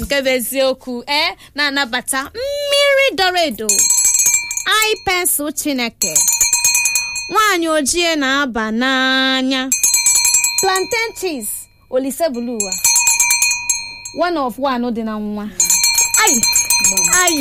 nke bụ eziokwu ee na-anabata mmiri dọrọ edo ai pensụl chineke nwaanyị ojii na-aba n'anya plantain cheese olise bulu ụwa one of one dị na nwa ayi ayi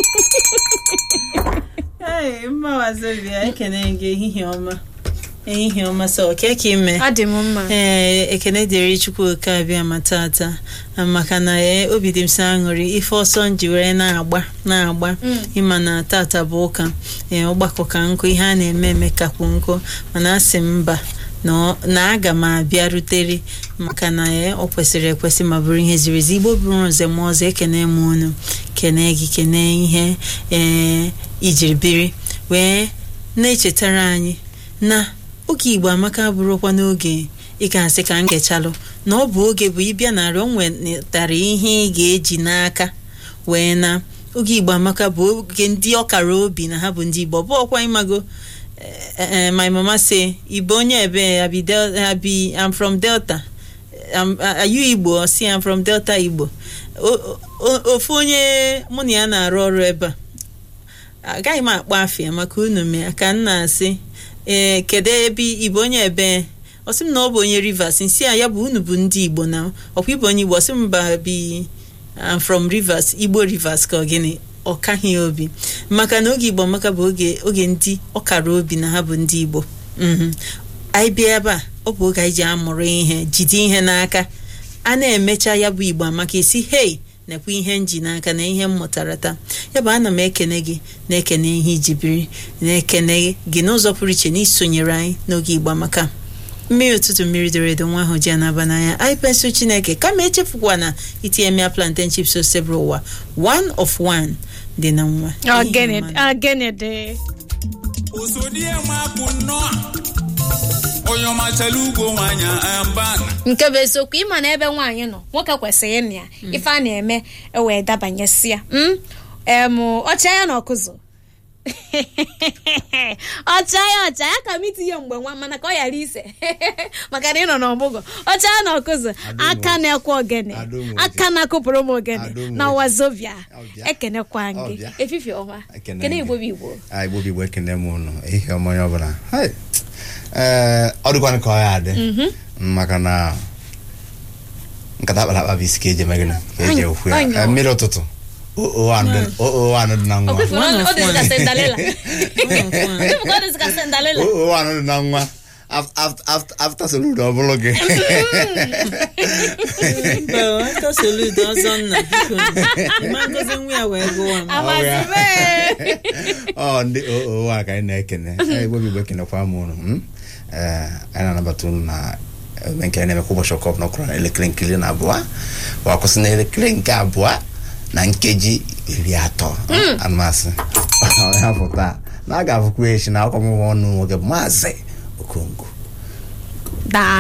Ee, mma wazobia ekene gị ehihie ọma ehihie ọma sọ ke ka ime ọ dị m mma ee ekene dịrị chukwuoke abịa ma tata maka na ee obi dị m sọ aṅụrị ife ọsọ m ji were na-agba na-agba ịma na tata bụ ụka ee ọgbakọ ka nkụ ihe a na-eme eme kakwu nkụ mana asị m mba na ọ- na aga m abịa rutere maka na ee ọ kwesịrị ekwesị ma bụrụ ihe ziri ezi igbo bụrụ nze m ọzọ ekene m unu kene gị kene ihe ee ijiri biri wee na-echetara anyị na oge igbo amaka bụrụkwa n'oge ị ga-asị ka m gechalụ na ọ bụ oge bụ ịbịa narị o nwetara ihe ị ga-eji n'aka wee na oge igbo amaka bụ oge ndị ọkara obi na ha bụ ndị igbo ọ bụ ọkwa ịmago eh, eh, my mama say igbo onye ebe abi Del- abi i'm from delta am- are you igbo or si i'm from delta igbo O- o- ofu onye mụ na ya na-arụ ọrụ ebe a agaghị m akpọ afịa maka unu mee ka m na-asị ee kedu ebe igbo onye ebe ọ sị m na ọ bụ onye rivers nsi a ya bụ unu bụ ndị igbo na ọkwa igbo onye igbo ọ sị m ba bi I'm from rivers igbo rivers ka ọ gịnị ọ kaghị ya obi maka na oge igbo maka bụ oge oge ndị ọkara obi na ha bụ ndị igbo Mhm. anyị bịa ebe a ọ bụ oge anyị ji amụrụ ihe jide ihe n'aka a na-emecha ya bụ igbo amaka esi hei nekwa ihe nji n'aka na ihe m mụtara taa ya bụ ana m ekene gị na-ekene ihe iji biri na-ekene gị n'ụzọ pụrụ iche na isonyere anyị n'oge igbo amaka mmiri ụtụtụ mmiri doro edo nwa ahụ ji anaba n'anya anyị pensụl chineke kama echefukwa na itinye mia plantain chips osebụrụ ụwa one of one dị na nwa ogene ogene dị osodie nwapụ nnọọ onye ọmachala ugbo nwanyị ambana nke bụ eziokwu ịma na ebe nwaanyị nọ nwoke kwesịrị ịnụ ya ife a na-eme ewee dabanyesi ya Mm? em ọcha ya na ọkụzụ ọcha ya ọcha ya ka m itinye mgbe nwa mana ka ọ ghara ise maka na ị nọ n'ọmụgwọ ọcha ya na ọkụzụ aka na-ekwe ogene Adụm aka na-akụpụrụ m ogene Adụm na wazobia Ọbịa. ekenekwa gị Ọbịa. efifie ọma Ekene kene gị. igbo bụ igbo a igbo bụ igbo ekene m unu ihe ọma onye ọbụla Hai. ee ọ dịkwanụ ka ọ ya adị maka na nkata akpara akpa bụ isi ka eji eme gịnị ka eji Ọnyụ, ekwu ya ọnyụ. Ee, mmiri ụtụtụ oo anụ dị- oo anụ dị na nwa ọkwefuru One of ọ dịzị ka one. sendalela One of one. ọkwefuru ọ dịzị ka sendalela oo anụ dị na nwa Af- af- af- after salute ọ bụrụ gị mba aka soludo ọzọ nna biko ịma ngozi nwa ya wee gụwa m amazime ọ ndị oo a ka anyị na-ekene Ee, igbo bụ igbo ekenekwa m unu mm? Ee, anyị na-anabata unu na ebe nke anyị na-eme kwa ụbọchị ọkọp na ọkụrụ na elekere nke iri na abụọ wa kwụsị na elekere nke abụọ na nkeji iri atọ anụmasị ya bụ taa na a ga-afụkwa echi na akwamụgwọ ọnụ nwoke bụ maazị okongo daa